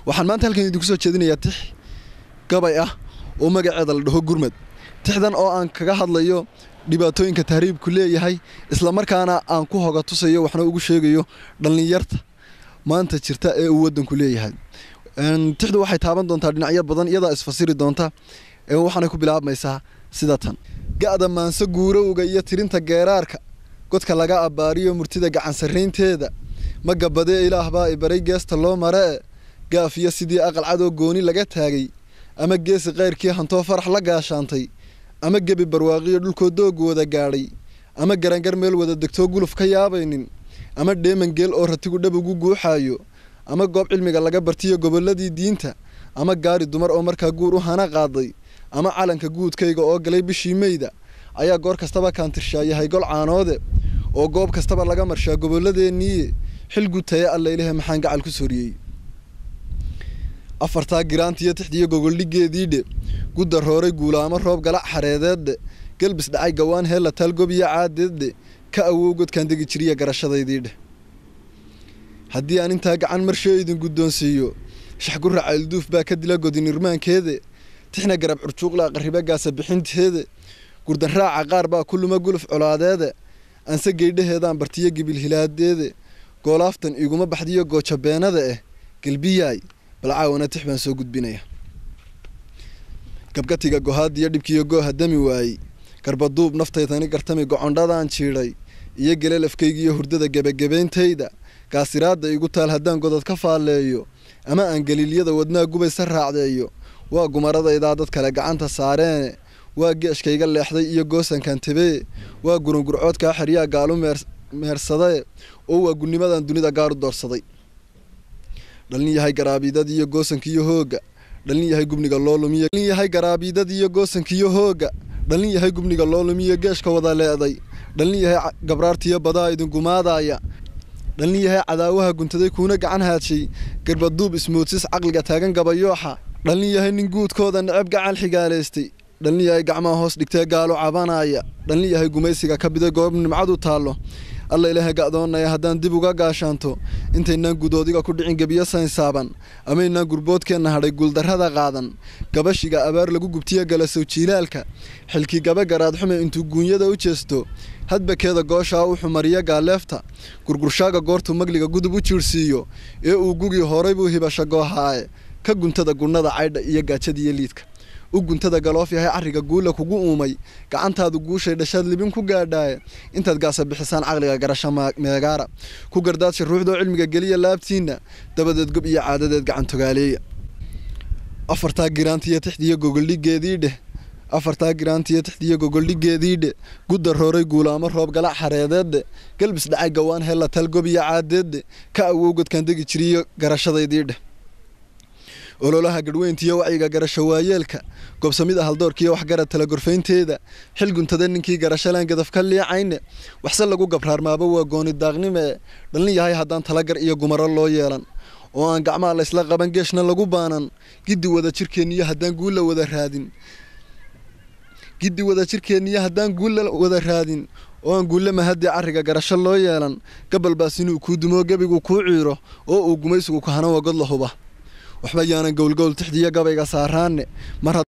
waxaan maanta halkan idinku soo jeedinayaa tix gabay ah oo magaceeda la dhaho gurmad tixdan oo aan kaga hadlayo dhibaatooyinka tahriibku leeyahay islamarkaana aan ku hoga tusayo waxna ugu sheegayo dhallinyarta maanta jirta ee uu wadanku leeyahay tixdu waxay taaban doontaa dhinacyo badan iyadaa isfasiri doonta waxaanay ku bilaabmaysaa sida tan ga'da maanse guurowga iyo tirinta geeraarka godka laga abbaariyo murtida gacan sarraynteeda ma gabadee ilaah baa ibaray geesta loo maree gaafiyo sidii aqal cadoo gooni laga taagay ama geesi kayrkii hantoo farax la gaashaantay ama gebi barwaaqiyo dhulkoo doog wada gaadhay ama garangar meel wada degtoo guluf ka yaabaynin ama dheeman geel oo ratigu dhab ugu guuxaayo ama goob cilmiga laga bartiyo gobolladii diinta ama gaari dumar oo markaa guur u hana qaaday ama calanka guudkayga oo galay bishii meyda ayaa goor kastaba kaantirshaayahay gol caanoode oo goob kastaba laga marshaa gobolladeenniiye xil gutaye allailahe maxaan gacal ku soriyey afartaa giraantiyo tixdiyo gogoldhigeediidhe gudda rooray guulaamo roob galac xareedeeddhe gelbis dhacay gawaan heella taalgobiyo caadeeddhe ka awow godkaan degi jiriya garashadaydiidhe haddii aan intaa gacan marshoo idin guddoonsiiyo shaxgura caylduuf baa ka dila godinirmaankeede tixna garab curjuuqla qarriba gaasa bixinteede gurdan raaca qaar baa ku luma guluf colaadeede anse geydhaheedaan bartiyo gibil hilaadeede goolaaftan iguma baxdiyo goojabeenada eh gelbiyaay bal caawana tix baan soo gudbinaya gabgatiga gohaadiyo dhibkiyo gooha dami waayey garbaduub naftaytani gartami gocondhadaan jiidhay iyo gelelafkaygiiyo hurdada gebagebeyntayda gaasiraadda igu taal haddaan godad ka faalleeyo ama aan galiilyada wadnaa gubaysa raacdeeyo waa gumaradaydaa dad kale gacanta saareene waa geeshkayga leexday iyo goosankan tebee waa gurungurcoodkaa xeryaa gaalu meersadee oo waa gunimadan dunida gaaru doorsaday dhalin yahay garaabiidadiiyo goosankiiyo hooga dhalin yahay gubniga loo lumiyo dhalin yahay garaabiidadiiyo goosankiiyo hooga dhalin yahay gubniga loo lumiyo geeshka wada leeday dhalin yahay gabraartiyo badaa idin gumaadaaya dhalin yahay cadaawaha guntaday kuuna gacan haadshay garbaduub ismoodsis caqliga taagan gabayooxa dhalin yahay nin guudkooda necab gacal xigaalaystay dhalin yahay gacmaha hoos dhigtee gaalo cabanaaya dhalin yahay gumaysiga ka biday goob nimcadu taallo alla ilaahay ga'doonaya haddaan dib uga gaashaanto intaynaan gudoodiga ku dhicin gebiyo saynsaaban amaynaan gurboodkeenna hadhay guuldarrada qaadan gabashiga abaar lagu gubtiyo galasow jiilaalka xilkii gaba garaadxume intuu guunyada u jeesto hadbakeeda gooshaa u xumariyo gaaleefta gurgurshaaga goortuu magliga gudub u jiirhsiiyo ee uu gugii horay buu hibasha goohaaye ka guntada gunnada caydha iyo gaajadiiyo liidka u guntada galoof yahay carriga guula kugu uumay gacantaadu guushay dhashaad libin ku gaadhaaye intaad gaasa bixisaan caqliga garasho meegaara ku gardaadsha ruuxdoo cilmiga geliya laabtiinna dabadeed gob iyo caadadeed gacan togaaleeya afartaa giraantiyo tixdiyo gogoldhigeedii dheh afartaa giraantiyo tixdiyo gogoldhigeedii dhe gudda rooray guulaamo roob galac xareedeedde galbis dhacay gawaan hella talgob iyo caadeedde ka awow godkaan degi jiriyo garashadaydii dheh ololaha gadhweyntiiyo wacyiga garasho waayeelka goobsamida haldoorkiiyo waxgarad tala gorfaynteeda xil guntada ninkii garashalaan gadaf ka liicayne waxse lagu gabraarmaaba waa gooni daaqnime dhalin yahay haddaan talagar iyo gumaro loo yeelan oo aan gacmaha laysla qaban geeshna lagu baanan giddi wada jirkeenniyo haddaan guulla wada raadin giddi wada jirkeenniyo haddaan guulla wada raadin oo aan guulle mahadii carriga garasho loo yeelan gabalbaas inuu kuu dumoo gebigu kuu ciiro oo uu gumaysigu kahana wagod la huba waxba yaanan gowlgowl tixdiyo gabayga saaraanne mar